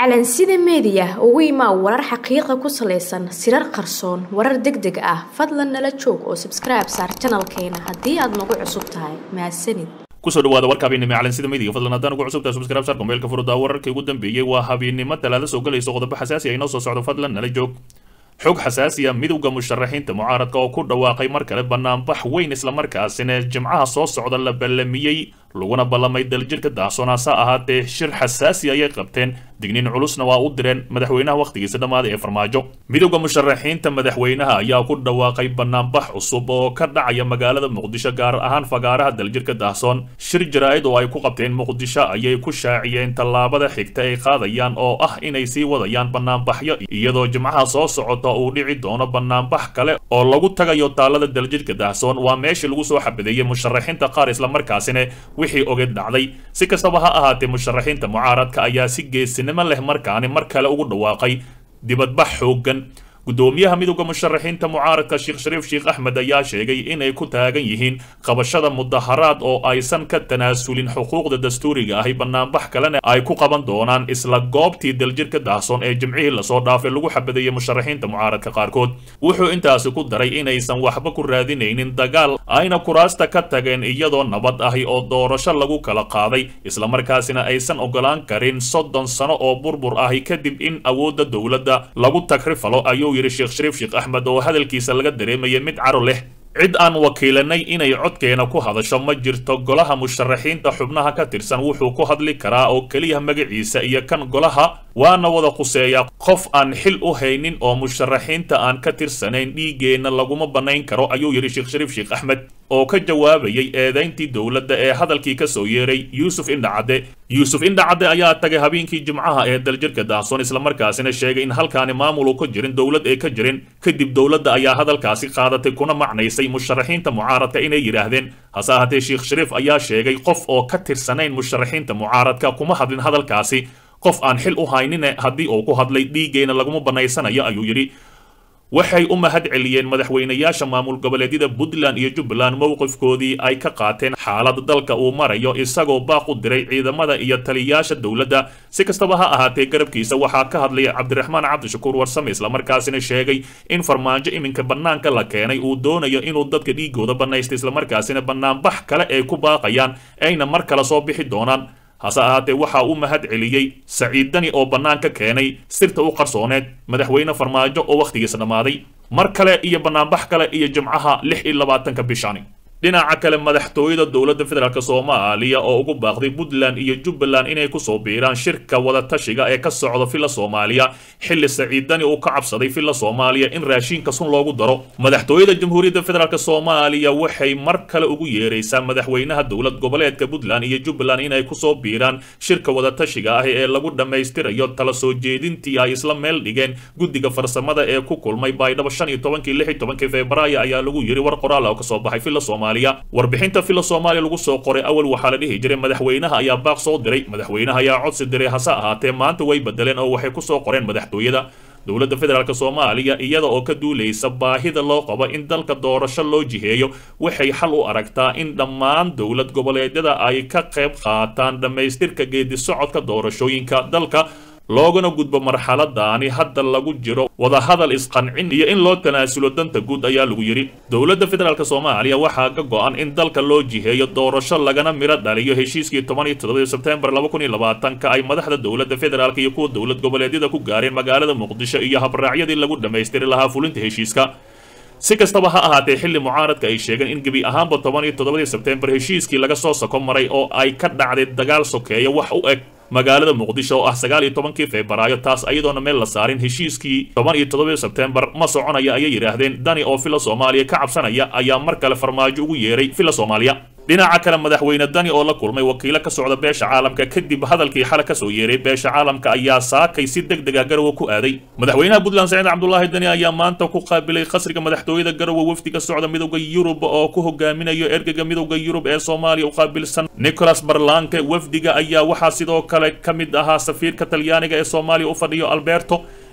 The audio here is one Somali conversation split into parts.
calansida meediya ugu imaa warar xaqiiqa ku salaysan sirar qarsoon warar deg deg ah fadlan nala joog oo sabskribe saar janalkeena haddii aad nagu cusub tahay mahadsanid kusoo dhawaada warka habeennimo calansida meediga fadlan haddaan ugu cusubtahay subscribe saarka meelka furudaa wararkii ugu dambeeyey waa habeennimo talaada soo galayso qodobo xasaasi ah inoo soo socdo fadlan nala joog xog xasaasiya midowda musharaxiinta mucaaradka oo ku dhawaaqay mar kale banaanbax weyn islamarkaasina jimcaha soo socda la ballamiyey laguna ballamay daljirka daahsoonaasa ahaatee shir xasaasi ayay qabteen digniin culusna waa u direen madaxweynaha wakhtigiisa dhammaaday ee farmaajo midowda musharaxiinta madaxweynaha ayaa ku dhawaaqay banaanbax cusub oo ka dhacaya magaalada muqdisho gaar ahaan fagaaraha daljirka daahsoon shir jaraa'id oo ay ku qabteen muqdisho ayay ku shaaciyeen tallaabada xigta ay qaadayaan oo ah inay sii wadayaan banaanbaxyo iyadoo jimcaha soo socota uu dhici doono banaanbax kale oo lagu tagayo taalada daljirka daahsoon waa meeshii lagu soo xabadeeyey musharaxiinta qaar islamarkaasina wixii ogeed dhacday si kastaba ha ahaatee musharaxiinta mucaaradka ayaa si geesinimo leh markaani mar kale ugu dhawaaqay dibadbax xooggan guddoomiyaha midowda musharaxiinta mucaaradka sheekh shariif sheekh axmed ayaa sheegay inay ku taagan yihiin qabashada mudaharaad oo aysan ka tanaasulin xuquuqda dastuuriga ahi banaanbax kalena ay ku qaban doonaan isla goobtii daljirka daahsoon ee jimcihii lasoo dhaafay lagu xabadeeyey musharaxiinta mucaaradka qaarkood wuxuu intaasi ku daray inaysan waxba ku raadinaynin dagaal ayna kuraasta ka tageen iyadoo nabad ahi oo doorasho lagu kala qaaday islamarkaasina aysan ogolaan karin soddon sano oo burbur ahi kadib in awoodda dowladda lagu tagrifalo ayuu yidhi sheekh shariif sheekh axmed oo hadalkiisa laga dareemaya mid caro leh cid aan wakiilanay inay codkeena ku hadasho ma jirto golaha musharaxiinta xubnaha ka tirsan wuxuu ku hadli karaa oo keliya magaciisa iyo kan golaha waana wada khuseeyaa qof aan xil u haynin oo musharaxiinta aan ka tirsanayn dhiiggeenna laguma bannayn karo ayuu yidhi sheekh shariif sheekh axmed oo ka jawaabayay eedayntii dowladda ee hadalkii ka soo yeeray yuusuf indhacadde yuusuf indhacadde ayaa tagay habeenkii jimcaha ee daljirka daahsoon islamarkaasina sheegay in halkaani maamul uu ka jirin dowlad ay ka jirin kadib dowladda ayaa hadalkaasi qaadatay kuna macnaysay musharaxiinta mucaaradka inay yidhaahdeen hase ahaatee sheekh shariif ayaa sheegay qof oo ka tirsanayn musharaxiinta mucaaradka kuma hadlin hadalkaasi qof aan xil u haynine haddii uu ku hadlay dhiiggeena laguma bannaysanayo ayuu yidhi waxay u mahad celiyeen madaxweynayaasha maamul goboleedyada puntland iyo jubbaland mowqifkoodii ay ka qaateen xaalada dalka uu marayo isagoo baaq u diray ciidamada iyo taliyayaasha dowladda si kastaba ha ahaatee garabkiisa waxaa ka hadlaya cabdiraxmaan cabdishakuur warsame islamarkaasina sheegay in farmaajo iminka bannaanka la keenay uu doonayo inuu dadka dhiigooda bannaysta islamarkaasina bannaanbax kale ay ku baaqayaan ayna mar kale soo bixi doonaan hase ahaatee waxaa u mahad celiyey saciid dani oo bannaanka keenay sirta u qarsooneed madaxweyne farmaajo oo wakhtigiisa dhammaaday mar kale iyo bannaanbax kale iyo jimcaha lix iyo labaatanka bishani dhinaca kale madaxtooyada dowladda federaalk soomaaliya oo ugu baaqday puntland iyo jubbaland inay kusoo biiraan shirka wadatashiga ee ka socda villa soomaaliya xilli saciidani uu ka cabsaday villa soomaaliya in raashiinka sun loogu daro madaxtooyada jamhuuriyadda federaalk soomaaliya waxay mar kale ugu yeeraysaa madaxweynaha dowlad goboleedka puntland iyo jubbaland inay kusoo biiraan shirka wadatashiga ah ee lagu dhammaystirayo tala soo jeedintii ay isla meel dhigeen guddiga farsamada ee ku kulmay baydhabo shan iyo tobankii lix iyo tobankii februaayo ayaa lagu yiri war qoraal oo kasoo baxay villa soomaaliya warbixinta villa soomaaliya lagu soo qoray awal waxaa la dhihi jiray madaxweynaha ayaa baaq soo diray madaxweynaha ayaa codsi diray hase ahaatee maanta way bedeleen oo waxay kusoo qoreen madaxtooyada dowladda federaalk soomaaliya iyada oo ka duulaysa baahida loo qabo in dalka doorasho loo jiheeyo waxay xal u aragtaa in dhammaan dowlad goboleedyada ay ka qayb qaataan dhammaystirka geedi socodka doorashooyinka dalka loogana gudbo marxaladaani hadda lagu jiro wadahadal isqancin iyo in loo tanaasulo danta guud ayaa lagu yidhi dowladda federaalk soomaaliya waxaa ka go-an in dalka loo jiheeyo doorasho lagana midho dhaliyo heshiiskii toban iyo toddobadii sebtembar laba kun iyo labaatanka ay madaxda dowladda federaalk iyo kuwa dowlad goboleedyada ku gaareen magaalada muqdisho iyo habraacyadii lagu dhammaystiri lahaa fulinta heshiiska si kastaba ha ahaatee xilli mucaaradka ay sheegeen in gebi ahaanba toban iyo toddobadii sebtembar heshiiskii laga soo soko maray oo ay ka dhacday dagaal sokeeya wax u eg magaalada muqdisho oo ah sagaal iyo tobankii febraayo taas ayadoona meel la saarin heshiiskii toban iyo toddobadii sebtembar ma soconaya ayay yidhaahdeen dani oo villa soomaaliya ka cabsanaya ayaa mar kale farmaajo ugu yeeray villa soomaaliya dhinaca kale madaxweyne dani oo la kulmay wakiilo ka socda beesha caalamka kadib hadalkii xale kasoo yeeray beesha caalamka ayaa saakay si deg deg ah garowe ku aaday madaxweynaha puntland saciid cabdulaahi dani ayaa maanta ku qaabilay qasriga madaxtooyada garowe wafdiga socda midowda yurub oo ku hogaaminayo ergega midowda yurub ee soomaaliya u qaabilsan nicholas barlanke wafdiga ayaa waxaa sidoo kale ka mid ahaa safiirka talyaaniga ee soomaaliya u fadhiyo alberto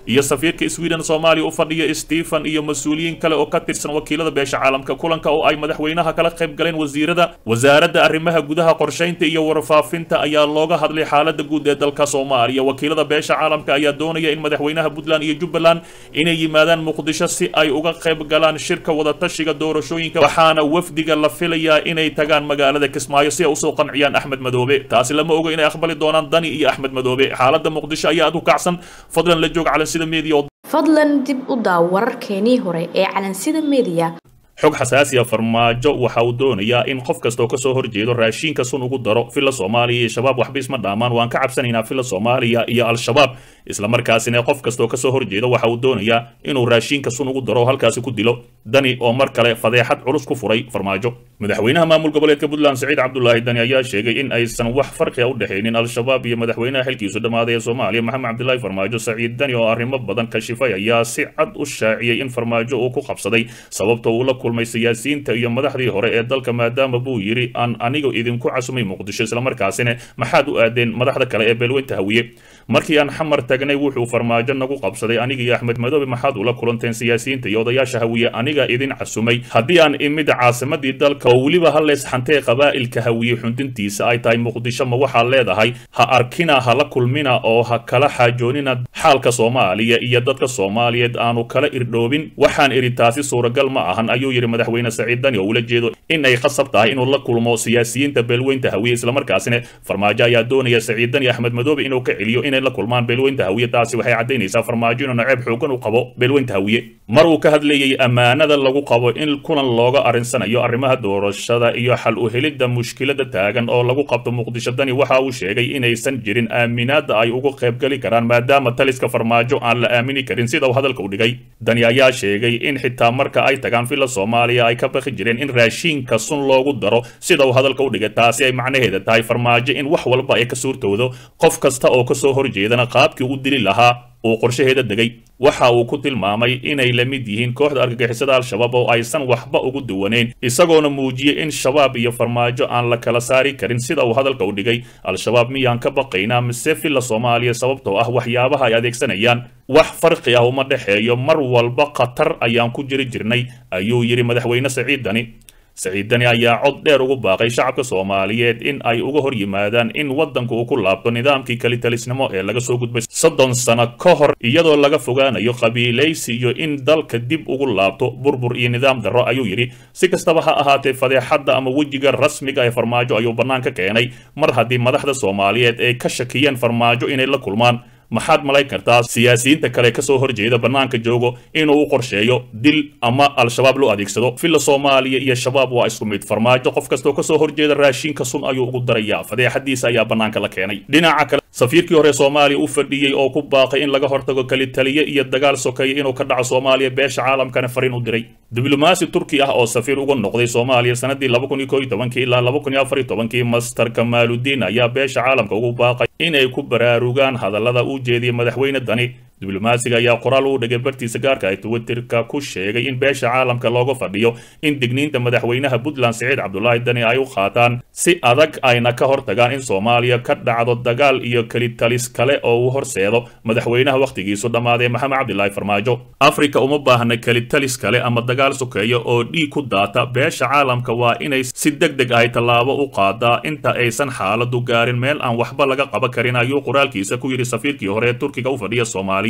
iyo safiirka sweden soomaaliya u fadhiya stephen iyo mas-uuliyiin kale oo ka tirsan wakiilada beesha caalamka kulanka oo ay madaxweynaha kala qayb galeen wasiirada wasaaradda arrimaha gudaha qorshaynta iyo warfaafinta ayaa looga hadlay xaalada guud ee dalka soomaaliya wakiilada beesha caalamka ayaa doonaya in madaxweynaha puntland iyo jubbaland inay yimaadaan muqdisho si ay uga qayb galaan shirka wadatashiga doorashooyinka waxaana wafdiga la filayaa inay tagaan magaalada kismaayo si ay usoo qanciyaan axmed madoobe taasi lama oga inay aqbali doonaan dani iyo axmed madoobe xaalada muqdisho ayaa aad u kacsan fadlan la joog calansida media fadlan dib u daaw wararkeenii hore ee calansida media xog xasaasiya farmaajo waxa uu doonayaa in qof kasta oo kasoo horjeedo raashiinka sun ugu daro filla soomaaliya iyo shabaab waxba isma dhaamaan waan ka cabsanaynaa filla soomaaliya iyo al-shabaab islamarkaasina qof kasta oo kasoo horjeeda waxa uu doonayaa inuu raashiinka sun ugu daro halkaasi ku dilo dani oo mar kale fadeexad culus ku furay farmaajo madaxweynaha maamul goboleedka puntland siciid cabdulaahi dani ayaa sheegay in aysan wax farqi a u dhexaynin al-shabaab iyo madaxweynaha xilkiisu dhammaaday ee soomaaliya maxamed cabdilaahi farmaajo saciid dani oo arrimo badan kashifay ayaa si cad u shaaciyey in farmaajo uu ku qabsaday sababta uu la kulmay siyaasiyiinta iyo madaxdii hore ee dalka maadaama buu yidhi aan anigu idinku casumay muqdisho islamarkaasina maxaad u aadeen madaxda kale ee beelweynta hawiye markii aan xamar tagnay wuxuu farmaajo nagu qabsaday aniga iyo axmed madoobe maxaad ula kulanteen siyaasiyiinta iyo odayaasha hawiye aniga idin casumay haddii aan imid caasimadii dalka oo weliba haleys xantee qabaa'ilka hawiye xundintiisa ay tahay muqdisho ma waxaad leedahay ha arkina hala kulmina oo ha kala xaajoonina xaalka soomaaliya iyo dadka soomaaliyeed aanu kala irdhoobin waxaan idhi taasi suuragal ma ahan ayuu yidhi madaxweyne saciid dani oo ula jeedo in ay qasab tahay inuu la kulmo siyaasiyiinta beelweynta hawiye islamarkaasina farmaajo ayaa doonaya saciid dani axmed madoobe inuu ka celiyo inay la kulmaan beelweynta hawiye taasi waxay caddaynaysaa farmaajo inuu naceeb xoogan u qabo beelweynta hawiye mar uu ka hadlayey ammaanada lagu qabo in kulan looga arrinsanayo arrimaha doorashada iyo xal u helidda mushkilada taagan oo lagu qabto muqdisho dani waxa uu sheegay inaysan jirin aaminaada ay uga qaybgali karaan maadaama taliska farmaajo aan la aamini karin sida uu hadalka u dhigay dani ayaa sheegay in xitaa marka ay tagaan filla soomaaliya ay ka baqi jireen in raashiinka sun loogu daro sida uu hadalka u dhigay taasi ay macnaheeda tahay farmaajo in wax walba ay ka suurtoodo qof kasta oo kasoo horjeedana qaabkii u dili lahaa uu qorshaheeda degay waxa uu ku tilmaamay inay la mid yihiin kooxda argagixisada al-shabaab oo aysan waxba ugu duwaneyn isagoona muujiyey in shabaab iyo farmaajo aan la kala saari karin sida uu hadalka u dhigay al-shabaab miyaan ka baqaynaa mise filla soomaaliya sababtoo ah waxyaabaha ay adeegsanayaan wax farqi ah uma dhexeeyo mar walba khatar ayaan ku jiri jirnay ayuu yidhi madaxweyne saciid dani saciid dani ayaa cod dheer ugu baaqay shacabka soomaaliyeed in ay uga hor yimaadaan in waddanku uu ku laabto nidaamkii kelitalisnimo ee laga soo gudbay soddon sano ka hor iyadoo laga fogaanayo qabiilaysi iyo in dalka dib ugu laabto burbur iyo nidaam darro ayuu yidhi si kastaba ha ahaatee fadeexadda ama wejiga rasmiga ee farmaajo ayuu bannaan ka keenay mar haddii madaxda soomaaliyeed ay ka shakiyeen farmaajo inay la kulmaan maxaad malayn kartaa siyaasiyiinta kale kasoo horjeeda bannaanka joogo inuu u qorsheeyo dil ama al-shabaab loo adeegsado filla soomaaliya iyo shabaab waa isku mid farmaajo qof kastoo kasoo horjeeda raashinka sun ayuu ugu darayaa fadeexadiisa ayaa bannaanka la keenay dhinaca kale safiirkii hore soomaaliya u fadhiyey oo ku baaqay in laga hortago kelitaliye iyo dagaal sokeeya inuu ka dhaco soomaaliya beesha caalamkana fariin u diray diblomaasi turki ah oo safiir uga noqday soomaaliya sanadii laba kun iyo koo iyo tobankii ilaa laba kun iyo afar iyo tobankii master kamaaludiin ayaa beesha caalamka ugu baaqay inay ku baraarugaan hadallada uu jeediyey madaxweyne dani diblomaasiga ayaa qoraal uu dhigay bartiisa gaarka ay twitterka ku sheegay in beesha caalamka looga fadhiyo in digniinta madaxweynaha puntland siciid cabdulaahi dani ay u qaataan si adag ayna ka hortagaan in soomaaliya ka dhacdo dagaal iyo kelitalis kale oo uu horseedo madaxweynaha wakhtigiisu dhammaaday maxamed cabdilaahi farmaajo afrika uma baahna kelitalis kale ama dagaal sokeeya oo dhiig ku daata beesha caalamka waa inay si deg deg ahy tallaabo u qaadaa inta aysan xaaladu gaarin meel aan waxba laga qaban karin ayuu qoraalkiisa ku yidhi safiirkii hore ee turkiga u fadhiya soomaaliya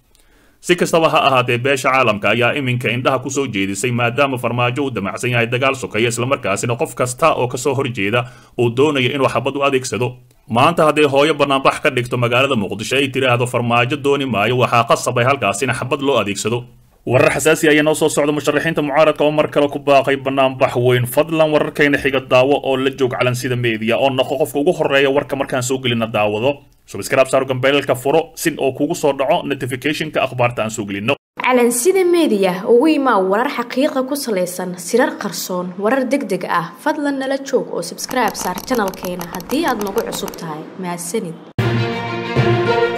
si kastaba ha ahaatee beesha caalamka ayaa iminka indhaha kusoo jeedisay maadaama farmaajo uu damacsan yahay dagaal sokeeya islamarkaasina qof kasta oo kasoo horjeeda uu doonayo inuu xabad u adeegsado maanta hadday hooyo banaanbax ka dhigto magaalada muqdisho ay tiraahdo farmaajo dooni maayo waxaa qasabay halkaasina xabad loo adeegsado warar xasaasi ayaa noo soo socda musharaxiinta mucaaradka oo mar kale ku baaqay banaanbax weyn fadlan wararkayna xiga daawo oo la joog calansida media oo noqo qofka ugu horeeya warka markaan soo gelina daawado subscribe saaro gambeelka furo sin oo kugu soo dhaco notificationka akhbaarta aan soo gelino calansida media ugu imaa warar xaqiiqa ku salaysan sirar qarsoon warar deg deg ah fadlan nala joog oo subscribe saar janalkeena haddii aad nagu cusub tahay mahadsanid